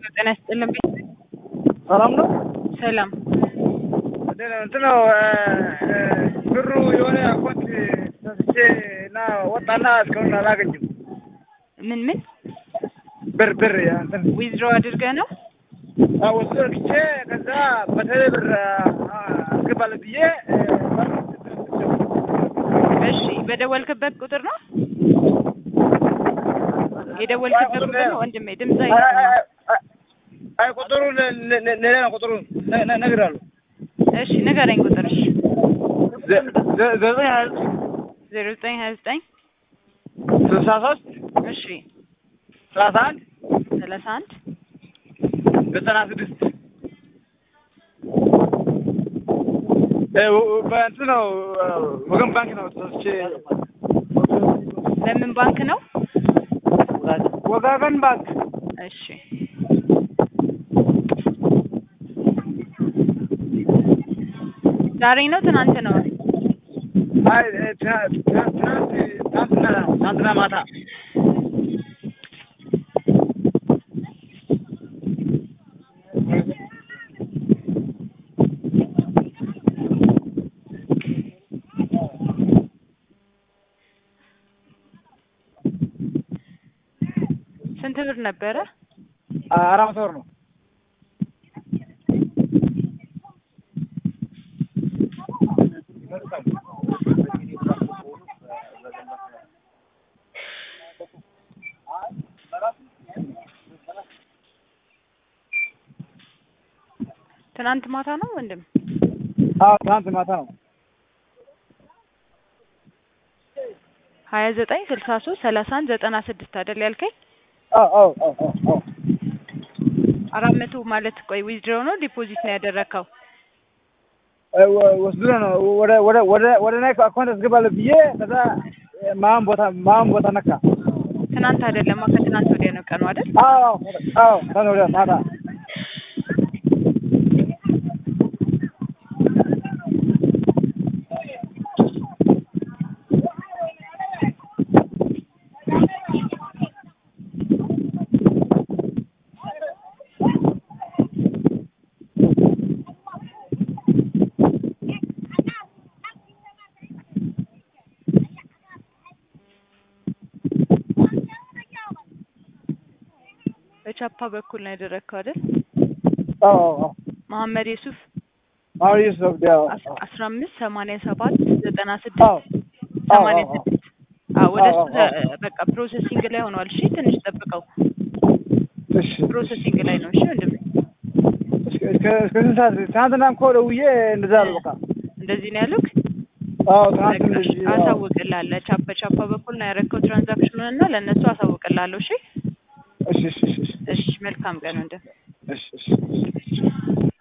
ጤና ይስጥልን። ሰላም ነው። ሰላም እንትን ነው ብሩ የሆነ አኮንት ሰስቼ እና ወጣና እስካሁን አላገኝም። ምን ምን ብር ብር እንትን ዊዝድሮ አድርገህ ነው? ወስዶ ልክቼ ከዛ በቴሌ ብር አስገባለሁ ብዬ እሺ፣ በደወልክበት ቁጥር ነው የደወልክበት ቁጥር ነው ወንድሜ? ድምፅ አይሰማም። አይ ቁጥሩ ሌላ ነው። ቁጥሩ እነግርሃለሁ። እሺ ንገረኝ ቁጥር። እሺ ዘጠኝ ሀያ ዜሮ ዘጠኝ ሀያ ዘጠኝ ስልሳ ሶስት እሺ ሰላሳ አንድ ሰላሳ አንድ ዘጠና ስድስት በእንትን ነው ወገን ባንክ ነው ሰስቼ ለምን ባንክ ነው? ወጋገን ባንክ እሺ ዛሬ ነው ትናንት ነው? አይ ትናንት ትናንትና ትናንትና ማታ ስንት ብር ነበረ? አራት መቶ ብር ነው። ትናንት ማታ ነው ወንድም? አዎ ትናንት ማታ ነው። ሀያ ዘጠኝ ስልሳ ሶስት ሰላሳ አንድ ዘጠና ስድስት አይደል ያልከኝ? አዎ አዎ አዎ አዎ አራት መቶ ማለት ቆይ ዊዝድሮ ነው ዲፖዚት ነው ያደረግከው? ወስዶ ነው ወደ ወደ ወደ ወደ እኔ አካውንት አስገባለሁ ብዬ ከዛ ማን ቦታ ማን ቦታ ነካ። ትናንት አይደለማ ከትናንት ወዲያ ነው ቀኑ አይደል? አዎ አዎ ከነ ወዲያ ማታ በቻፓ በኩል ነው ያደረግከው አይደል? አዎ አዎ መሐመድ የሱፍ አሁን ዩሱፍ ዲያው አስራ አምስት ሰማንያ ሰባት ዘጠና አዎ ስድስት ሰማንያ አዎ ስድስት አዎ ወደ እሱ አዎ፣ አዎ። ተ- በቃ ፕሮሰሲንግ ላይ ሆኗል። እሺ ትንሽ ጠብቀው። እሺ ፕሮሰሲንግ ላይ ነው። እሺ ወንድም እስከ እስከ እስከ ስንት ሰዓት ትናንትና እኮ ደውዬ እንደዛ አሉ በቃ እንደዚህ ነው ያሉክ? አዎ ትናንት በቃ እንደዚህ አዎ። አሳውቅልሃለሁ። ቻፓ ቻፓ በኩል ነው ያደረግከው ትራንዛክሽኑን እና ለእነሱ አሳውቅልሃለሁ። እሺ እሺ እሺ እሺ እሺ መልካም ቀን ወንድም። እሺ እሺ